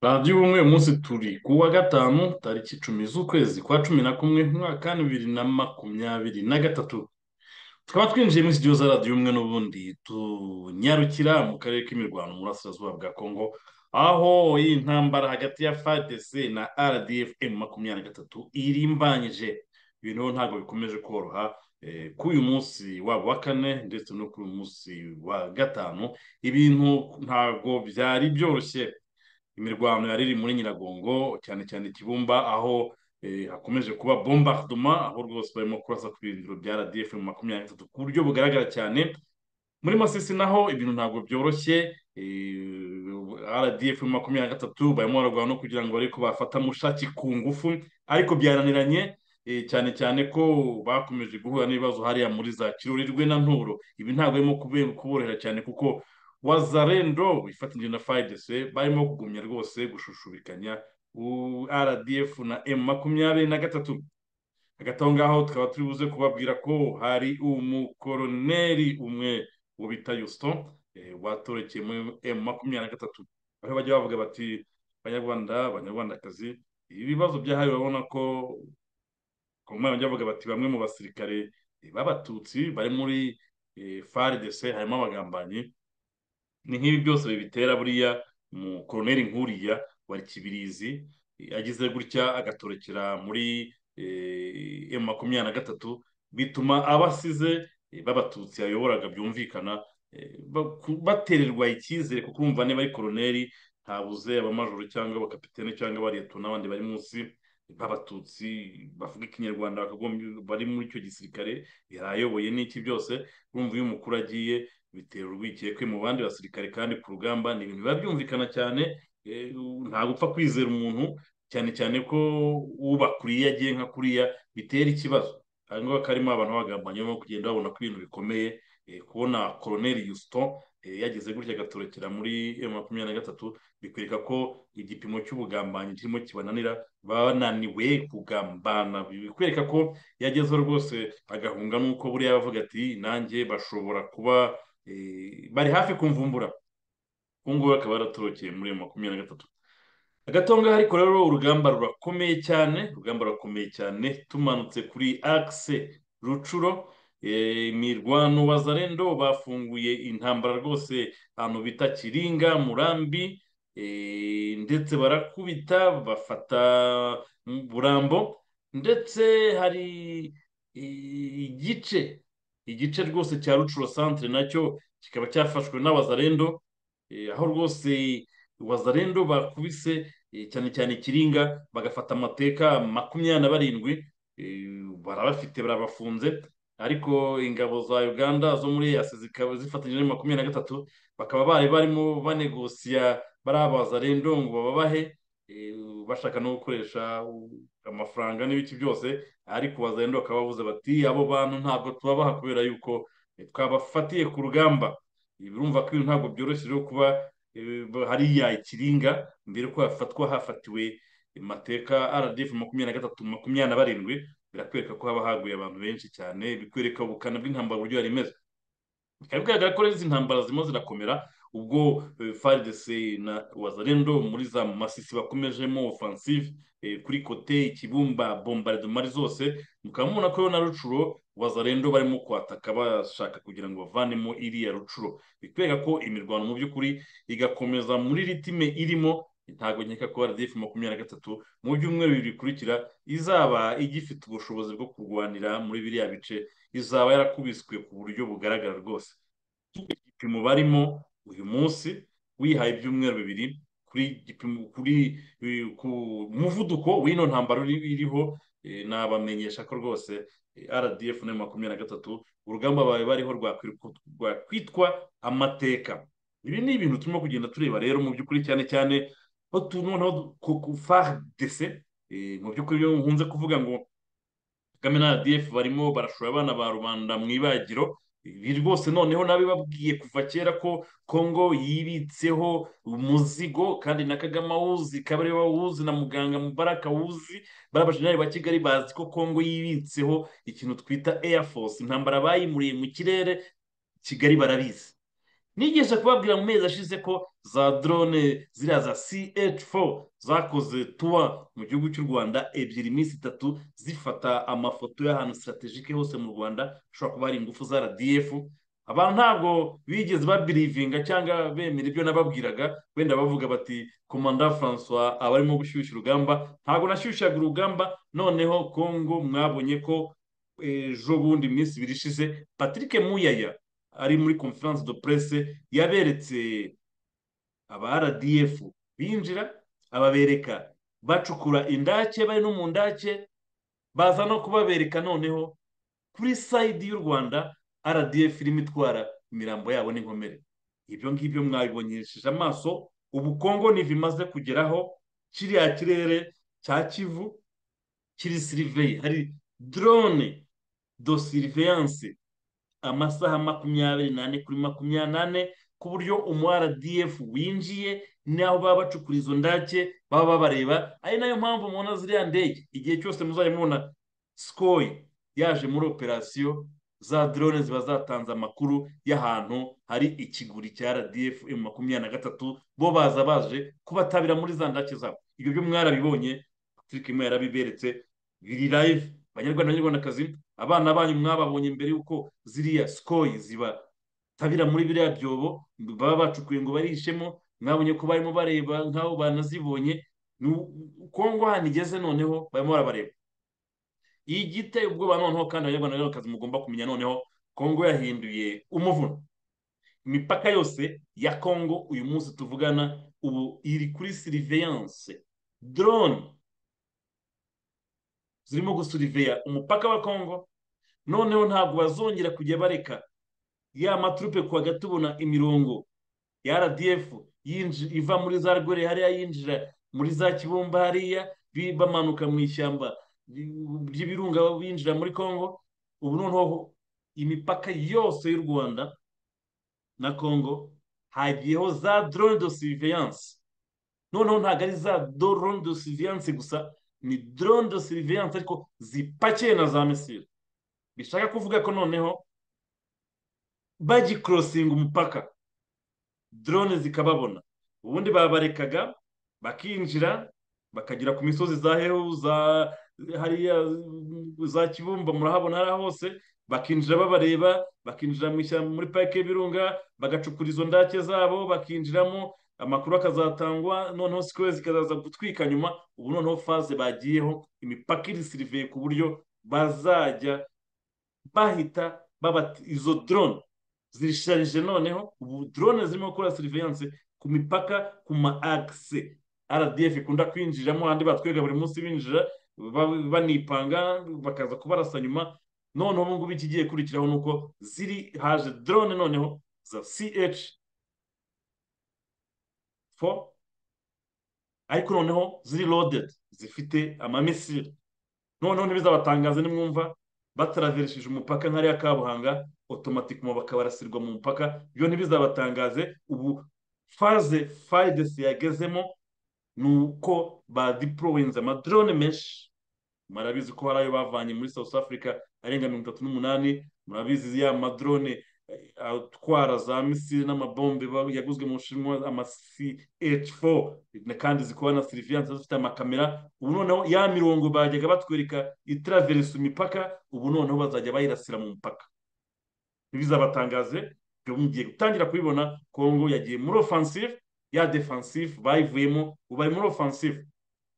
radiyo ubumwe uyu munsi turi ku wa gatanu tariki icumi z'ukwezi kwa cumi na kumwe mu mwaka wa bibiri na makumyabiri na gatatu tukaba twinjiye muri studio za radiyo ubumwe n'ubundi tunyarukira mu karere k'imirwano mu burasirazuba bwa kongo aho iyi ntambara hagati ya fadc na rdf makumyabiri na gatatu irimbanyije ibintu ntabwo bikomeje koroha k'uyu munsi waba wa kane ndetse no k'uyu munsi wa gatanu ibintu ntabwo byari byoroshye imirwano yari iri muri nyiragongo cyane cyane kibumba aho hakomeje kuba bombarduma aho rwose barimo kurasa ku birindiro bya rdf makumyabiri na gatatu ku buryo bugaragara cyane muri masisi naho ibintu ntabwo byoroshye rdf makumyabiri na gatatu barimo bararwana no kugira ngo barebe ko bafata mushaki ku ngufu ariko byaraniranye cyane cyane ko bakomeje guhura n'ibibazo hariya muri za kirurirwe na nturo ibi ntabwo barimo kuborohera cyane kuko wazarendo wifatanyije na fayidese barimo kugumya rwose gushushubikanya rdf na m makumyabiri na gatatu hagati aho ngaho tukaba turi buze kubabwira ko hari umukoroneri umwe wo bita yusito watorekeye muri m makumyabiri na gatatu aho bajya bavuga bati abanyarwanda abanyarwandakazi ibibazo byahariwe urabona ko umwanya bavuga bati bamwe mu basirikare b'abatutsi bari muri faridese harimo abagambanyi ni nk'ibi byose bibitera buriya mu koroneri nkuriya wa kibirizi agize gutya agatorokera muri emu makumyabiri na gatatu bituma abasize b'abatutsi yayoboraga byumvikana batererwa icyizere kuko urumva niba ari koroneri ntabuze abamajoro cyangaba abakapitene cyangwa abariyeto n'abandi bari munsi nk'abatutsi bavuga ikinyarwanda bari muri icyo gisirikare yarayoboye n'iki byose urumva iyo umukuru agiye bitera urwikekwe mu bandi basirikare kandi ku rugamba ni ibintu biba byumvikana cyane ntabwo upfa kwizera umuntu cyane cyane ko ubakuriye agiye nka kuriya bitera ikibazo aha ngaha karimo abantu bagambanye barimo kugenda babona ko ibintu bikomeye kubona koroneri yusito yageze gutya agatorokera muri makumyabiri na gatatu bikwereka ko igipimo cy'ubugambanyi kirimo kibananira bananiwe kugambana bikwereka ko yagezeho rwose agahunga n'uko buriya bavuga ati nanjye bashobora kuba bari hafi kumvumbura ubu ngubu bakaba baratorokeye muri makumyabiri na gatatu hagati aho ngaho ariko rero urugamba rurakomeye cyane urugamba rurakomeye cyane tumanutse kuri akise rucuro imirwano wazarendo bafunguye intambara rwose ahantu bita kiringa murambi ndetse barakubita bafata burambo ndetse hari igice igice rwose cya rucuro santire nacyo kikaba cyafashwe n'abazarendo aho rwose wazarendo bakubise cyane cyane kiringa bagafata amateka makumyabiri na barindwi barabafite barabafunze ariko ingabo za uganda zo muri eyasi zikaba zifatanyije na makumyabiri na gatatu bakaba bari barimo banegosiya barabaza rendo ngo bababahe bashaka no gukoresha amafaranga n'ibiki byose ariko baza rendo bakaba bavuze bati abo bantu ntabwo tubabaha kubera yuko twabafatiye ku rugamba birumva ko ibintu ntabwo byoroshye rero kuba hariya ikiringa mbere ko hafatwa hafatiwe amateka rdf makumyabiri na gatatu makumyabiri na barindwi birakwereka ko haba haguye abantu benshi cyane bikwereka ubukana bw'intambara uburyo yari imeze bikaba bigaragara ko izi ntambara zirimo zirakomera ubwo frdc na wazarendo muri za masisi bakomejemo offensive kuri kote ikibumba bombardomari zose mukaba mubona ko na rucuro wazarendo barimo kwataka bashaka kugira ngo bavanemo iriya rucuro bikwereka ko imirwano mu by'ukuri igakomeza muri ritime irimo ntabwo nkeka ko rdf makumyabiri na gatatu mu byumweru bibiri bikurikira izaba igifite ubushobozi bwo kurwanira muri biriya bice izaba yarakubiswe ku buryo bugaragara rwose igipimo barimo uyu munsi wihaye ibyumweru bibiri kuri kuri ku muvuduko w'ino ntambaro iriho nabamenyesha ko rwose rdf na makumyabiri na gatatu urugamba bawe bariho rwakwitwa amateka ibi ni ibintu turimo kugenda tureba rero mu by'ukuri cyane cyane otu noneho fardc mu by'ukuri nkunze kuvuga ngo kagame na rdf barimo barashora abana ba rubanda mu ibagiro ibi rwose noneho nabibabwiye kuva kera ko kongo yibitseho umuzigo kandi na kagame awuzi kabare awuzi na muganga mubaraka awuzi bariya bajenerali ba kigali bazi ko kongo yibitseho ikintu twita air force intambara bayimuriye mu kirere kigali barabizi nigisha kubabwira mu mezi ashize ko za drone ziriya za ch4 zakoze tuwa mu gihugu cy'u rwanda ebyiri iminsi itatu zifata amafoto y'ahantu sitaratejike hose mu rwanda hashobora kuba hari ingufu za rdf abantu ntabwo bigeze babirivinga cyangwa bemera ibyo nababwiraga wenda bavuga bati komanda francois aba arimo gushyushya urugamba ntabwo nashyushyaga urugamba noneho kongo mwabonye ko ejo bundi iminsi ibiri ishize patrick muyaya ari muri conference de presse yaberetse aba rdf binjira ababereka bacukura indake bari no mu ndake baza no kubabereka noneho kuri sayidi y'u rwanda rdf irimo itwara imirambo yabo n'inkomere ibyo ngibyo mwabibonyesheje amaso ubu kongo ntibimaze kugeraho kiriya kirere cya kivu kiri siriveye hari drone do siriveyanse amasaha makumyabiri n'ane kuri makumyabiri n'ane ku buryo umu rdf winjiye n'aho baba bacukura izo ndake baba babareba ari nayo mpamvu mubona ziriya ndege igihe cyose muzajya mubona sikoyi yaje muri operasiyo za drone ziba zatanze amakuru y'ahantu hari ikiguri cya rdf emu makumyabiri na gatatu bo baza baje kubatabira muri za ndake zabo ibyo byo mwarabibonye patrick imwe yarabiberetse biri live abanyarwanda n'abanyarwandakazi abana banyu mwababonye mbere y'uko ziriya sikoyi zibatabira muri biriya byobo baba bacukuye ngo barishemo mwabonye ko barimo bareba nk'aho banazibonye kongo hano igeze noneho barimo barabareba iyi giteye ubwoba noneho kandi abanyarwanda n'abanyarwandakazi mugomba kumenya noneho kongo yahinduye umuvuno imipaka yose ya kongo uyu munsi tuvugana ubu iri kuri siriveyanse dorone zirimo gusuriveya umupaka wa kongo noneho ntabwo bazongera kujya bareka ya maturupe kuwa gatubona imirongo ya rdf iva muri za rwere hariya yinjira muri za kibumba hariya bamanuka mu ishyamba ry'ibirunga binjira muri congo ubu noneho imipaka yose y'u rwanda na congo hagiyeho za drone de surveillance noneho ntabwo ari za drone de surveillance gusa ni drone de surveillance ariko zipakiye na za misile bishaka kuvuga ko noneho bagikorosinga umupaka drone zikababona ubundi babarekaga bakinjira bakagera ku misozi za hehu za hariya za kibumba murahabona hariya hose bakinjira babareba bakinjira mu ishyamba muri parike y'ibirunga bagacukura izo ndake zabo bakinjiramo amakuru akazatangwa noneho sikoye zikazaza gutwika nyuma ubu noneho faze bagiyeho imipaka iri siriveye ku buryo bazajya bahita babata izo drone zisharije noneho ubu drone zirimo gukora surveillance ku mipaka ku ma akise rdf ikunda kwinjiramo ahandi batwereka buri munsi binjira banipanga bakaza kubarasa nyuma noneho ubu ngubu ikigiye kurikiraho ni uko ziri haje drone noneho za ch 4 ariko noneho ziri loaded zifite amamisiri noneho ntibizabatangaze nimwumva bataraveresheje umupaka nk'ariya kabuhanga otomatikoma bakabarasirwa mu mupaka ibyo ntibizabatangaze ubu faze fayidesi yagezemo ni uko badipurowinze amadrone menshi murabizi ko hari ayo bavanye muri south africa arenga mirongo itatu n'umunani murabizi ya madrone atwara za misiri n'amabombe yaguzwe mu bushinwa amasi h4 kandi zikora na siriviyanse zifite amakamera ubu noneho ya mirongo bajyaga batwereka itiraverisa imipaka ubu noneho bazajya bayirasira mu mupaka ntibizabatangaze mugiye gutangira kubibona kongo yagiye muri offensive ya defensive bayivuyemo ubu bari muri offensive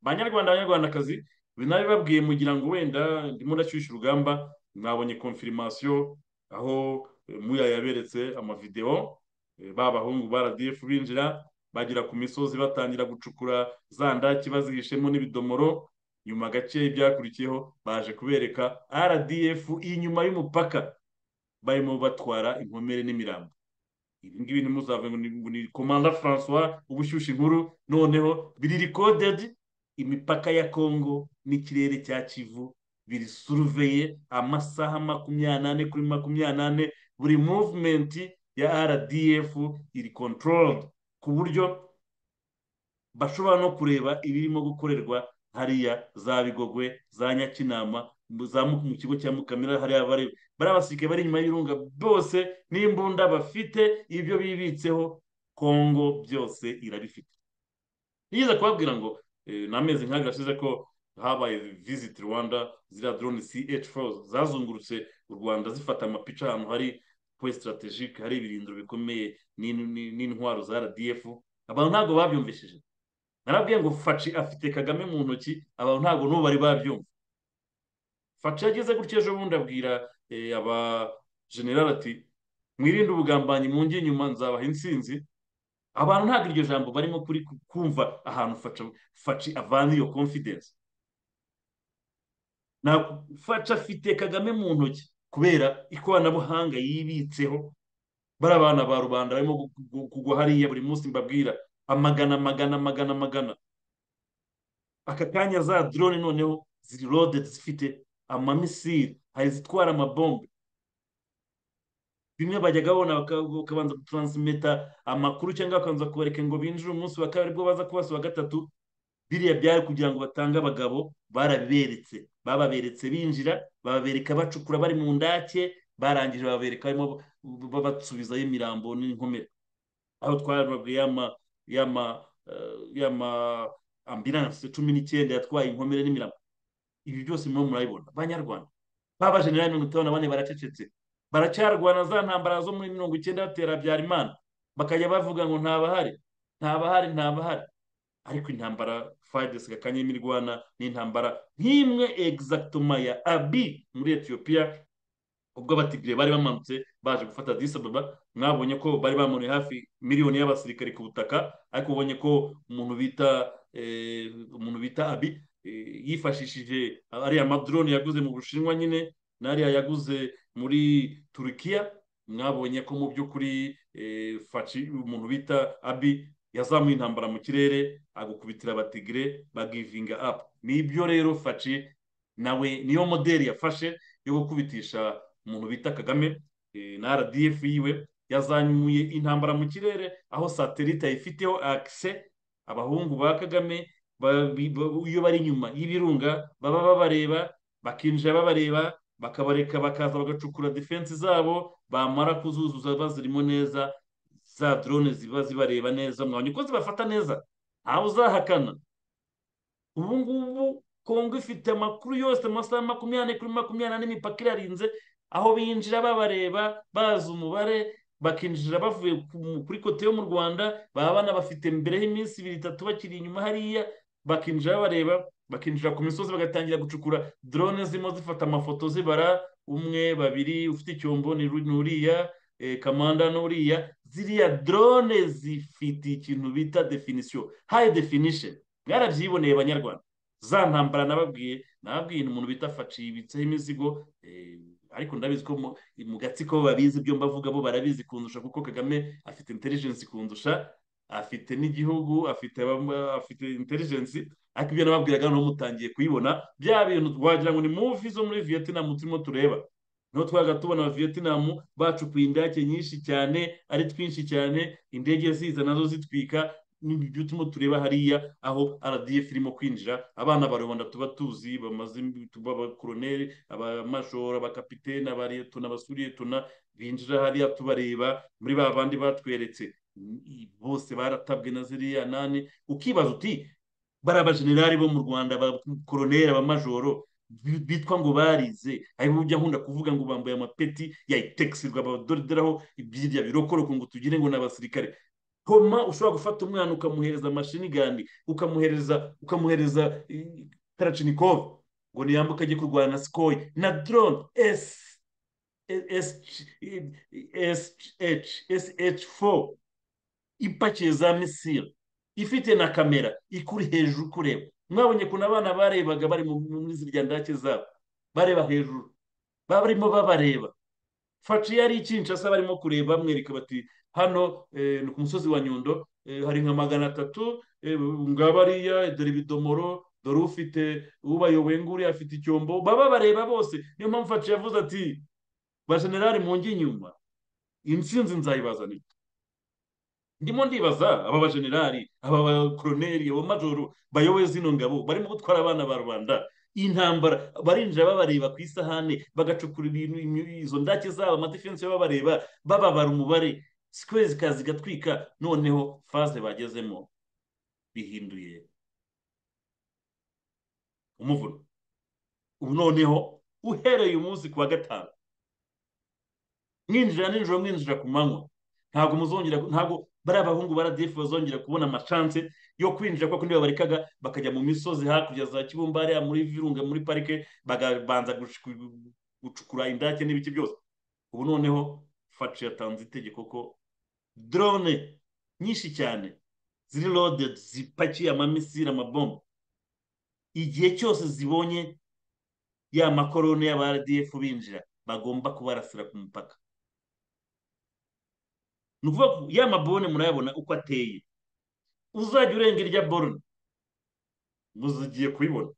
banyarwanda abanyarwandakazi binabibabwiye mugira ngo wenda ndimo ndashyushya urugamba mwabonye konfirimasiyo aho muya yaberetse amavidewo b'abahungu ba rdf binjira bagera ku misozi batangira gucukura za ndaki bazihishemo n'ibidomoro nyuma gake ibyakurikiyeho baje kubereka rdf inyuma y'umupaka barimo batwara inkomere n'imirambo ibi ngibi ntimuzave ngo ni komanda francois ubushyushyu inkuru noneho biri rikodedi imipaka ya kongo n'ikirere cya kivu biri suruveye amasaha makumyabiri n'ane kuri makumyabiri n'ane buri muvumenti ya rdf iri controlled ku buryo bashobora no kureba ibirimo gukorerwa hariya za bigogwe za nyakinama mu kigo cya mukamira hariya bari abasirikare bari inyuma y'irunga bose n'imbunda bafite ibyo bibitseho kongo byose irabifite nigeze kubabwira ngo ni amezi nk'aga yashize ko habaye visit rwanda ziriya drone ch4 zazungurutse u rwanda zifata amapica ahantu hari poe strategique hari ibirindiro bikomeye n'intwaro za rdf abantu ntabwo babyumvishije narabwiye ngo faci afite kagame mu ntoki abantu ntabwo n'ubu bari babyumva faci yageze gutya ejo bundi abwira aba general ati mwirinde ubugambanyi mungi inyuma nzabaha insinzi abantu ntabwo iryo jambo barimo kuri kumva ahantu faci avana iyo confidence na faca afite kagame mu ntoki kubera ikoranabuhanga yibitseho bari abana ba rubanda barimo kugwa hariya buri munsi mbabwira amagana amagana amagana amagana aka kanya za drone noneho ziri rode zifite amamisiri hari izitwara amabombe bimwe bajyaga babona bakabanza gutaransimeta amakuru cyangwa bakabanza kubareka ngo binjire umunsi wa kabiri bwo baza kubasuba gatatu biriya byari kugira ngo batange abagabo barabiberetse bababeretse binjira bababereka bacukura bari mu ndake barangije bababereka barimo babasubizayo imirambo n'inkomere aho twarababwiye y'ama ambiranse cumi n'icyenda yatwaye inkomere n'imirambo ibi byose murimo murabibona banyarwanda babajenerali mirongo itanu na bane baracecetse baracyarwana za ntambara zo muri mirongo icyenda batera habyarimana bakajya bavuga ngo ntabahari ntabahari ntabahari ariko intambara fayidesi gakanye imirwana n'intambara nk'imwe egizagitoma ya abi muri etiyopiya ubwo abatigire bari bamanutse baje gufata disababa mwabonye ko bari bamunuye hafi miliyoni y'abasirikari ku butaka ariko ubonye ko umuntu bita umuntu bita abi yifashishije ariya madrone yaguze mu bushinwa nyine nariya yaguze muri turukiya mwabonye ko mu by'ukuri faci umuntu bita abi yazamuye intambara mu kirere agukubitira batigire bagivinga apu nibyo rero faci nawe niyo moderi yafashe yo gukubitisha umuntu bita kagame na rdf yiwe yazamuye intambara mu kirere aho satelite ayifiteho akise abahungu ba kagame iyo bari inyuma y'ibirunga baba babareba bakinjira babareba bakabareka bakaza bagacukura defense zabo bamara kuzuzuza bazirimo neza za drone ziba zibareba neza mwabonye ko zibafata neza ntawe uzahakana ubu ngubu kongo ifite amakuru yose amasaha makumyabiri ane kuri makumyabiri n'ane imipaka irarinze aho binjira babareba bazi umubare bakinjira bavuye kuri kote yo mu rwanda baba banabafite mbere y'iminsi ibiri itatu bakiri inyuma hariya bakinjira babareba bakinjira ku misozi bagatangira gucukura drone zirimo zifata amafoto zibara umwe babiri ufite icyombo ni uriya kamanda n'uriya ziriya drone zifite ikintu bita definisiyo hayi definisheni mwarabyiboneye banyarwanda za ntambara nababwiye nababwiye umuntu bita faci yibitseho imizigo ariko ndabizi ko mu gatsiko babizi ibyo mbavuga bo barabizi kundusha kuko kagame afite intelijensi kundusha afite n'igihugu afite afite intelijensi ariko ibyo nababwiraga noneho mutangiye kuyibona bya bintu wagira ngo ni muvi zo muri vietinamu turimo tureba niho twaga tubona vietinamu bacukuye indake nyinshi cyane ari twinshi cyane indege ziza nazo zitwika n'ibyo turimo tureba hariya aho rdf irimo kwinjira abana barubanda tuba tuzi bamaze abakoroneri abamashora abakapitene abaretona abasuretona binjira hariya tubareba muri ba bandi batweretse bose baratabwe na ziriya nani ukibaza uti bari abajenerali bo mu rwanda abakoroneri abamajoro bitwa ngo barize ariko ujya nkunda kuvuga ngo bambaye amapeti ya itekisirwa badoderaho iby'irya birokoroko ngo tugire ngo ni abasirikare homa ushobora gufata umwana ukamuhereza amashini gandi ukamuhereza ukamuhereza taracinikova ngo niyambuke ajye kurwana na sikoyi na drone esi sh4 ipakiye za misiri ifite na kamera ikuri hejuru kureba mwabonye kuntu abana barebaga bari muri ziriya ndake zabo bareba hejuru barimo babareba faci yari ikinshasa barimo kureba bamwereka bati hano ni ku musozi wa nyundo hari nka magana atatu ngabariya dore ibidomoro dore ufite ubayoboye nguriya afite icyombo baba bareba bose niyo mpamvu faci yavuze ati bajenerali mu ngi inyuma intsinzi nzayibazanira ndimo ndibaza aba bajenerali aba bakoroneri aba majoro bayoboye zino ngabo barimo gutwara abana ba rubanda intambara barinjira babareba ku isahane bagacukura ibintu izo ndake zabo amadefensiyo babareba bababara umubare sikwe zikaza zigatwika noneho faze bagezemo bihinduye umuvuno ubu noneho uhereye umunsi ku wa gatanu mwinjira nijoro mwinjira ku manywa ntabwo muzongera ntabwo bariya bahungu baradifu bazongera kubona amashanse yo kwinjira kuko niba barekaga bakajya mu misozi hakurya za kibumba hariya muri virunga muri parike bagabanza gucukura indake n'ibiki byose ubu noneho faci yatanze itegeko ko dorone nyinshi cyane ziri rode zipakiye amamisire amabombo igihe cyose zibonye ya makorone y'abaradiyefu binjira bagomba kubarasira ku mupaka ni ukuvuga ko ya mabone murayabona uko ateye uzajya urenga irya borone muzigiye kubibona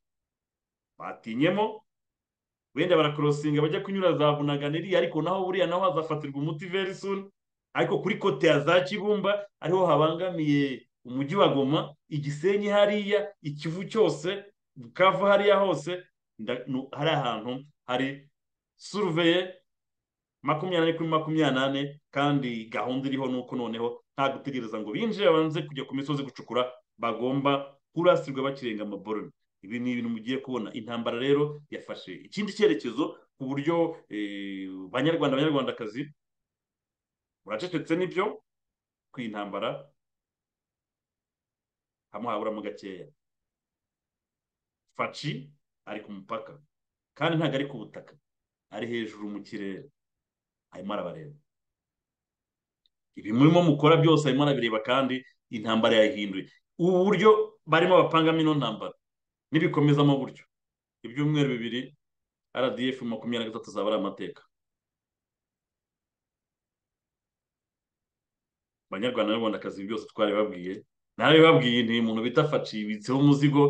batinyemo wenda barakorosinga bajya kunyura za bunaganiri ariko naho buriya naho hazafatirwa umuti very soon ariko kuri kote ya za kibumba ariho habangamiye umujyi wa goma igisenyi hariya ikivu cyose bukavu hariya hose hari ahantu hari suruveye makumyabiri kuri makumyabiri kandi gahunda iriho ni uko noneho nta gutegereza ngo binjire babanze kujya ku misozi gucukura bagomba kurasirwa bakirenga amaboroni ibi ni ibintu mugiye kubona intambara rero yafashe ikindi cyerekezo ku buryo banyarwanda abanyarwandakazi buracecetse nibyo ku intambara hamwe haburamo gakeya faci ari ku mupaka kandi ntabwo ari ku butaka ari hejuru mu kirere arimo arabareba ibi murimo mukora byose arimo arabireba kandi intambara yayihinduye ubu buryo barimo bapangamo ino ntambara nibikomezamo gutyo ibyumweru bibiri rdf makumyabiri na gatatu zaba ari amateka abanyarwanda n'abanyarwandakazi byose twaribabwiye narabibabwiye ni umuntu bita faci yibitseho umuzigo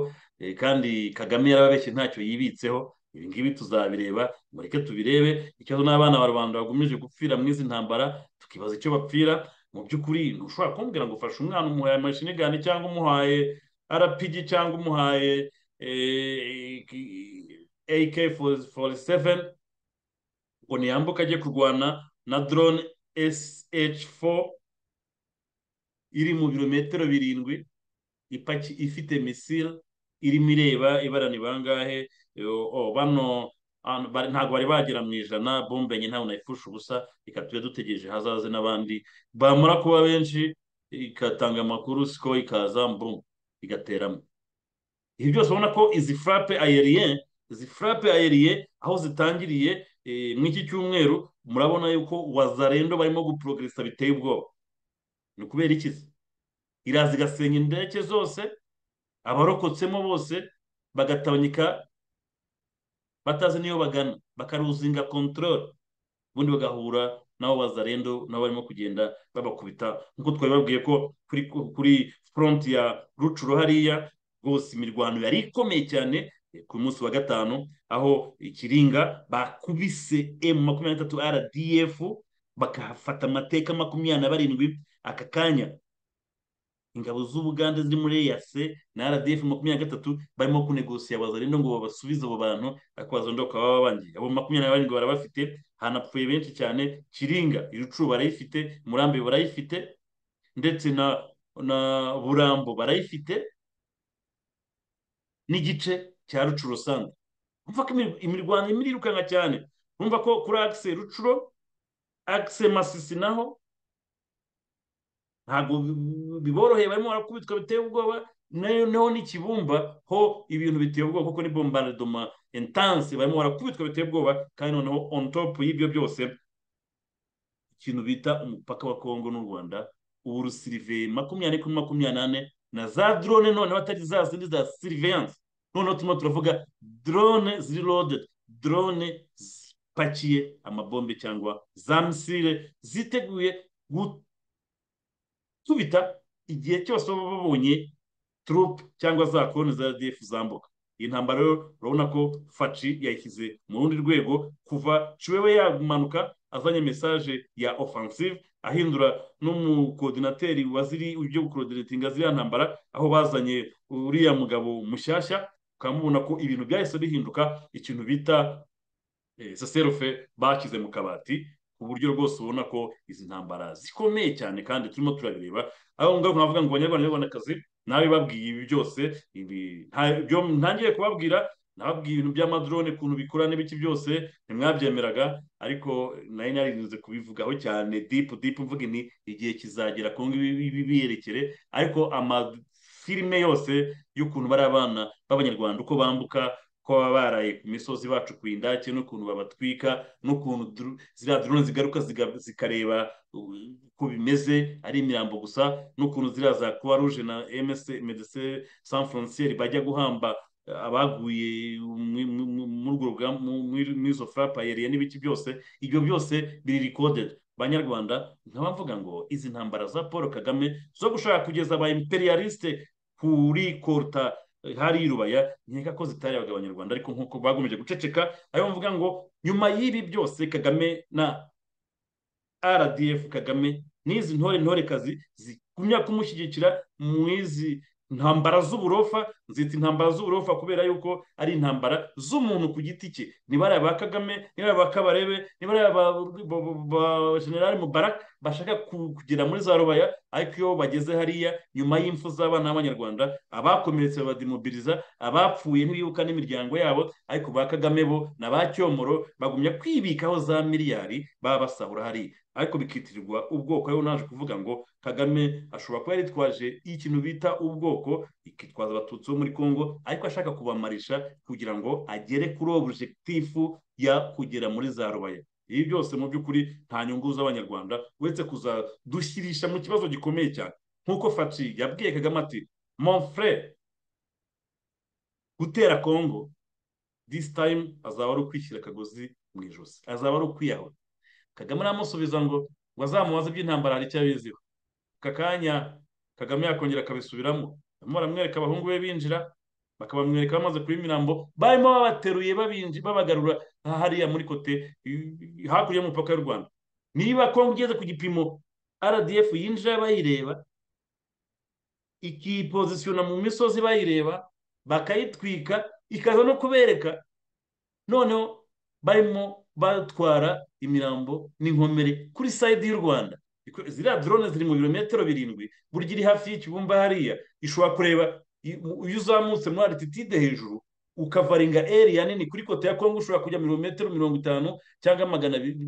kandi kagame yarababeshye ntacyo yibitseho ibi ngibi tuzabireba mureke tubirebe ikibazo n'abana ba rubanda bagomeje gupfira muri izi ntambara tukibaza icyo bapfira mu by'ukuri ntushobora kumbwira ngo ufashe umwana umuhaye amashinigani cyangwa umuhaye arapigi cyangwa umuhaye AK47 ngo ntiyambuke ajye kurwana na drone SH4 iri mu birometero birindwi ipaki ifite misile irimo ireba ibara ni bangahe bano ntabwo bari bagera mu ijana bombe enye ntawe nayipfusha ubusa reka tube dutegereje hazaze n'abandi bamara kuba benshi ikatanga amakuru siko ikaza mbu igateramo ibi byose ubona ko izi furape ayeriye izi furape ayeriye aho zitangiriye muri iki cyumweru murabona yuko wazarendo barimo guporogirisa biteye ubwoba ni ukubera ikizi iraza igasenya indege zose abarokotsemo bose bagatanyika batazi n'iyo bagana bakaruzinga kontorore ubundi bagahura nabo wazarendo nabo barimo kugenda babakubita nk'uko twabibabwiye ko kuri foronti ya rucuro hariya rwose imirwano yari ikomeye cyane ku munsi wa gatanu aho ikiringa bakubise emu makumyabiri n'itatu rdf bakahafata amateka makumyabiri na barindwi aka kanya ingabo z'ubugande ziri muri eyase na rdf makumyabiri na gatatu barimo kunegosiya abazarendo ngo babasubize abo bantu ariko abazarendo bakaba babangiye abo makumyabiri na barindwi barabafite hanapfuye benshi cyane kiringa irucuru barayifite murambi barayifite ndetse na na burambo barayifite n'igice cya rucuro sante urumva ko imirwano imwe irirukanka cyane urumva ko kuri akise rucuro akise masisi naho ntabwo biboroheye barimo barakubitwa biteye ubwoba nayo n'ikibumba ho ibintu biteye ubwoba kuko ni bombaradoma entanse barimo barakubitwa biteye ubwoba kandi noneho on top y'ibyo byose ikintu bita umupaka wa kongo n'u rwanda ubu rusiriveye makumyabiri kuri makumyabiri n'ane na za drone noneho atari za zindi za siriviyanse noneho turimo turavuga drone ziri loded drone zipakiye amabombe cyangwa za misile ziteguye gutubita igihe cyose baba babonye turupe cyangwa za koroni za radiyefu zambuka iyi ntambaro rero urabona ko faci yayishyize mu rundi rwego kuva ciwewe yamanuka azanye mesaje ya offensive ahindura n'umukodinateri waziri ibyo gukodinatinga ziriya ntambara aho bazanye uriya mugabo mushyashya ukamubona ko ibintu byahise bihinduka ikintu bita saserufe bashyize mu kabati ku buryo rwose ubona ko izi ntambara zikomeye cyane kandi turimo turabireba aho ngaho nkavuga ngo abanyarwanda n'abanyarwandakazi nawe babwiye ibi byose ntangiye kubabwira nababwiye ibintu by'amadrone ukuntu bikora n'ibiki byose ntimwabyemeraga ariko nari narinze kubivugaho cyane dipu dipu mvuga ni igihe kizagera ku ngibi biyerekere ariko amafilime yose y'ukuntu bari abana b'abanyarwanda uko bambuka ko baba baraye ku misozi bacukuye indake n'ukuntu babatwika n'ukuntu ziriya drone zigaruka zikareba uko bimeze ari imirambo gusa n'ukuntu ziriya za croix rouge na mc medece sans frontiere bajya guhamba abaguye muri izo furapa yariye n'ibiki byose ibyo byose biri rikodedi banyarwanda nkaba mvuga ngo izi ntambara za paul kagame zo gushaka kugeza aba imperialiste kuri koruta hari irubaya nkeka ko zitarebaga abanyarwanda ariko nk'uko bagomeje guceceka ariyo mvuga ngo nyuma y'ibi byose kagame na rdf kagame n'izi ntore ntorekazi zigumya kumushyigikira mu izi ntambara z'uburofa nzita intambara z'uburofa kubera yuko ari intambara z'umuntu ku giti cye nibara ba kagame nibara ba kabarebe nibara ba generale mubarak bashaka kugera muri za rubaya ariko iyo bageze hariya nyuma y'imfu z'abana b'abanyarwanda abakomeretse badimobiriza abapfuye ntibibuka n'imiryango yabo ariko ba kagame bo na ba cyomoro bagumya kwibikaho za miliyari baba basahura hariya ariko bikitirirwa ubwoko ariho naje kuvuga ngo kagame ashobora kuba yaritwaje ikintu bita ubwoko ikitwaza abatutsi bo muri congo ariko ashaka kubamarisha kugira ngo agere kuri objekitifu ya kugera muri za rubaya ibi byose mu by'ukuri nta nyungu z'abanyarwanda uretse kuzadushyirisha mu kibazo gikomeye cyane nk'uko faci yabwiye kagame ati monfre gutera kongo disi tayimu azaba ari ukwishyira akagozi mu ijosi azaba ari ukwiyahura kagame aramusubiza ngo wazamubaze iby'intambara hari icyo abiziho aka kanya kagame yakongera akabisubiramo barimo baramwereka abahungu be binjira bakabamwereka bamaze kuba imirambo barimo babateruye babagarura hariya muri kote hakurya y'umupaka y'u rwanda niba kongo ugeze ku gipimo rdf yinjira bayireba ikipozisiyona mu misozi bayireba bakayitwika ikaza no kubereka noneho barimo batwara imirambo n'inkomere kuri sayidi y'u rwanda ziriya drone ziri mu birometero birindwi burya iri hafi y'ikibumba hariya ishobora kureba iyo uzamutse muri arititide hejuru ukavaringa eriya nini kuri kote ya kongo ushobora kujya mirometero mirongo itanu cyangwa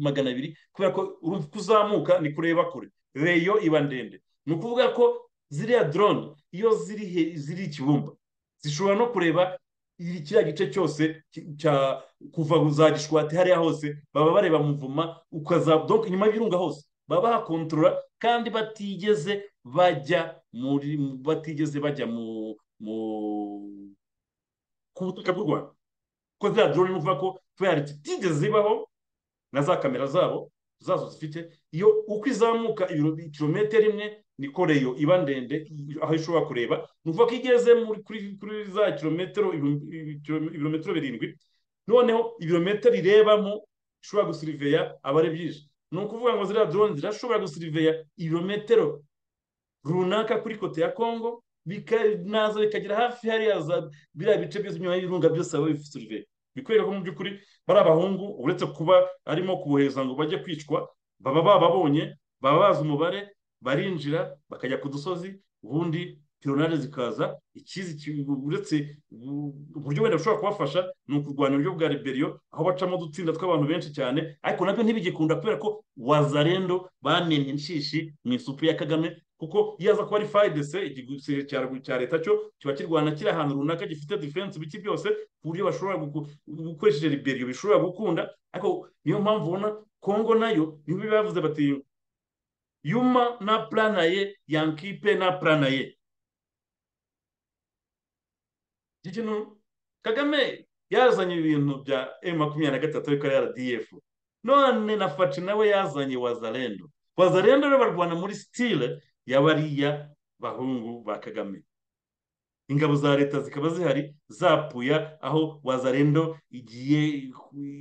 magana abiri kubera ko kuzamuka ni kureba kure reyo iba ndende ni ukuvuga ko ziriya drone iyo ziri ikibumba zishobora no kureba kiriya gice cyose cya kuva za gishwati hariya hose baba bareba muvuma ukazadoka inyuma y'ibirunga hose baba bahakontorora kandi batigeze bajya muri batigeze bajya mu ku butaka bw'u rwanda kuko ziriya drone ni ukuvuga ko kubera zitigeze zibaho na za kamera zabo zazo zifite iyo uko izamuka kilometero imwe niko reyo iba ndende aho ishobora kureba ni ukuvuga ko igeze kuri za kilometero ibirometero birindwi noneho ibirometero irebamo ishobora gusiriveya aba ari byinshi ni ukuvuga ngo ziriya drone zirashobora gusiriveya ibirometero runaka kuri kote ya kongo naza bikagera hafi hariya za biriya bice byose inyuma y'ibirunga byose baba bifite bikwereka ko mu by'ukuri bari abahungu uretse kuba arimo kubohereza ngo bajye kwicwa baba bababonye baba bazi umubare barinjira bakajya ku dusozi ubundi pironare zikaza ikizi uretse uburyo wenda bushobora kubafasha ni ukurwanya uburyo bwa liberiyo aho bacamo udutsinda tw'abantu benshi cyane ariko nabyo ntibigikunda kubera ko wazarendo banennye inshishi mu isupu ya kagame kuko iyo aza kuba ari fayidese igisirikare cya leta cyo kiba kirwana kiri ahantu runaka gifite diferense ibiki byose ku buryo bashobora gukoresheje liberiyo bishobora gukunda ariko niyo mpamvu ubona kongo nayo niho bavuze bati yuma na planaye yankipe na planaye iki kintu kagame yazanye ibintu bya emu makumyabiri na gatatu ariko ari rdf none na faci nawe yazanye wazarendo wazarendo rero barwana muri sitire y'abariya bahungu ba kagame ingabo za leta zikaba zihari zapuya aho wazarendo igiye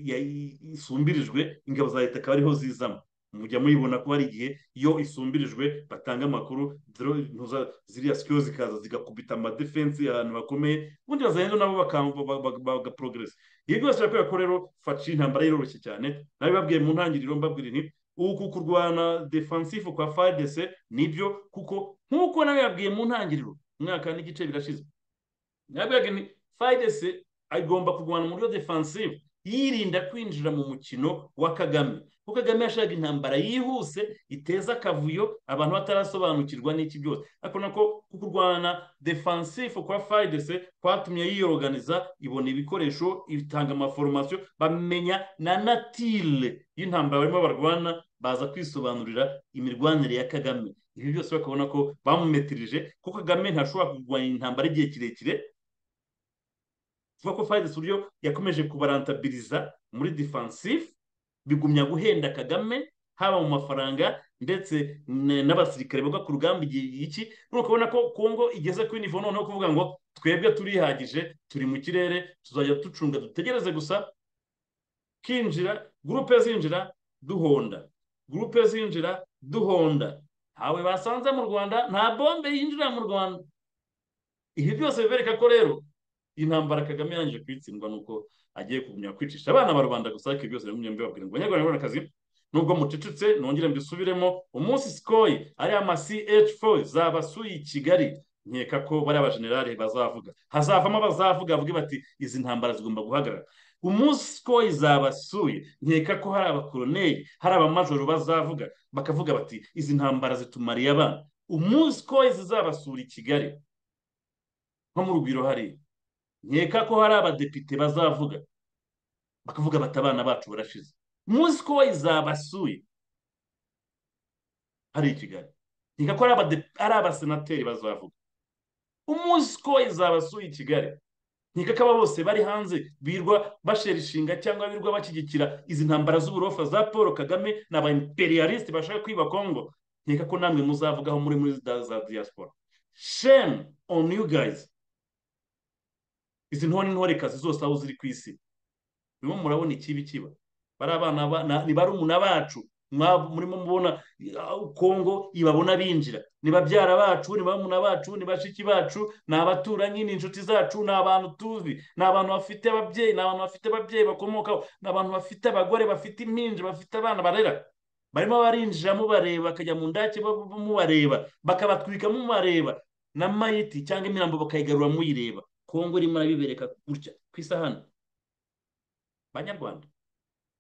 ya- isumbirijwe ingabo za leta akaba ariho zizamo mujya muyibona ko hari igihe iyo isumbirijwe batanga amakuru dro- ntuza- ziriya sikiyo zikaza zigakubita amadefensi ahantu hakomeye ubundi bazagenda nabo bagaprogresa ibi byose birakwereka ko rero faci intambara iroroshye cyane nabibabwiye mu ntangiriro mbabwira nti uku kurwana defansifu kwa fadese nibyo kuko nk'uko nabibabwiye mu ntangiriro umwaka n'igice birashize nabibabwiye nti fadese agomba kurwana mu buryo defansifu yirinda kwinjira mu mukino wa kagame kuko kagame yashaka intambara yihuse iteza akavuyo abantu batarasobanukirwa n'iki byose ariko nako kurwana defansifu kwa fidese kwatumye yiyoganiza ibona ibikoresho itanga amaforomasiyo bamenya na natire y'intambara barimo barwana baza kwisobanurira imirwanire ya kagame ibi byose bakabona ko bamumetirije kuko kagame ntashobora kurwanya intambara igihe kirekire tuvuga ko Fayez uburyo yakomeje kubarantabiriza muri defensive bigumya guhenda Kagame haba mu mafaranga ndetse n- n'abasirikare boga ku rugamba igihe iki nuko ubona ko Kongo igeze kuri nivo noneho kuvuga ngo twebwe turihagije turi mu kirere tuzajya ducunga dutegereze gusa kinjira gurupe zinjira duhonda gurupe zinjira duhonda ntawe basanze mu rwanda nta bombe yinjira mu rwanda ibi byose bibereka ko rero intambara kagame yarangije kuyitsindwa nuko agiye kugumya kwicisha abana ba rubanda gusa ariko ibi byose bimwe mbibabwira ngo banyarwanda banyarwandakazi nubwo mucecetse nongere mbisubiremo umunsi sikoyi ariya ama ch4 zabasuye i kigali nkeka ko bariya abajenerali bazavuga hazavamo abazavuga bavuge bati izi ntambara zigomba guhagarara umunsi ko izabasuye nkeka ko hari abakoroneri hari abamajoro bazavuga bakavuga bati izi ntambara zitumariye abana umunsi ko zizabasura i kigali nko mu rugwiro hariya nkeka ko hari abadepite bazavuga bakavuga bati abana bacu barashize umunsi ko izabasuye hari i kigali nkeka ko hari abade- hari abasenateri bazavuga umunsi ko izabasuye i kigali nkeka ko aba bose bari hanze birwa bashera ishinga cyangwa birwa bashyigikira izi ntambara z'uburofa za paul kagame ni aba imperialiste bashaka kwiba kongo nkeka ko namwe muzavugaho muri muri za za diaspora shame on you guys izi ntore n'intorekazi zose aho ziri ku isi birimo murabona ikibi kiba bari abana ba- na- ni barumuna bacu mwa- murimo mubona uh, kongo ibabona binjira ni babyara bacu ni barumuna bacu ni bashiki bacu ni abaturanyi ni inshuti zacu ni abantu tuzi ni abantu bafite ababyeyi ni abantu bafite ababyeyi bakomokaho ni abantu bafite abagore bafite impinja bafite abana barera barimo barinjira mubareba bakajya mu ndake ba- ba- mubareba bakabatwika mubareba na mayiti cyangwa imirambo bakayigarura muyireba kongo irimo arabibereka gutya ku isahani banyarwanda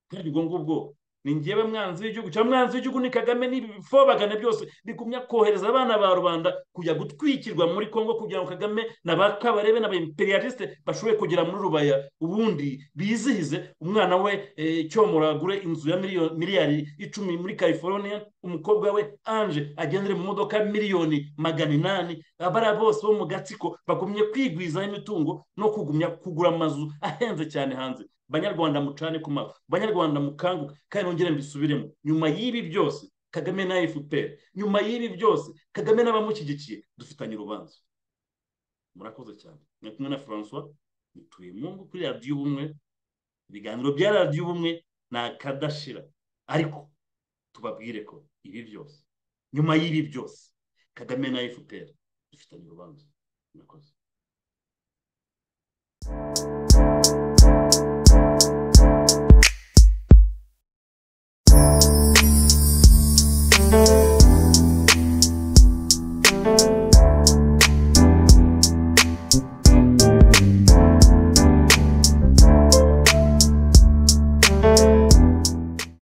kandi ubwo ngubwo ni ngewe mwanzi w'igihugu cyangwa mwanzi w'igihugu ni kagame n'ibi bifobagane byose bigumya kohereza abana ba rubanda kujya gutwikirwa muri kongo kugira ngo kagame na ba kabarebe na ba imperialiste bashobore kugera muri rubaya ubundi bizihize umwana we eh, cyomora agure inzu ya miliyo- miliyari icumi muri california umukobwa we anje agendere mu modoka ya miliyoni magana inani abariya bose bo mu gatsiko bagumye kwigwizaho imitungo no kugumya kugura amazu ahenze cyane hanze banyarwanda mucane ku maso banyarwanda mukanguke kandi nongere mbisubiremo nyuma y'ibi byose kagame na fpr nyuma y'ibi byose kagame n'abamushyigikiye dufitanye urubanza murakoze cyane ni kumwe na francois mutuye mu ngo kuri radiyo ubumwe ibiganiro bya radiyo ubumwe ni akadashira ariko tubabwire ko ibi byose nyuma y'ibi byose kagame na fpr dufitanye urubanza murakoze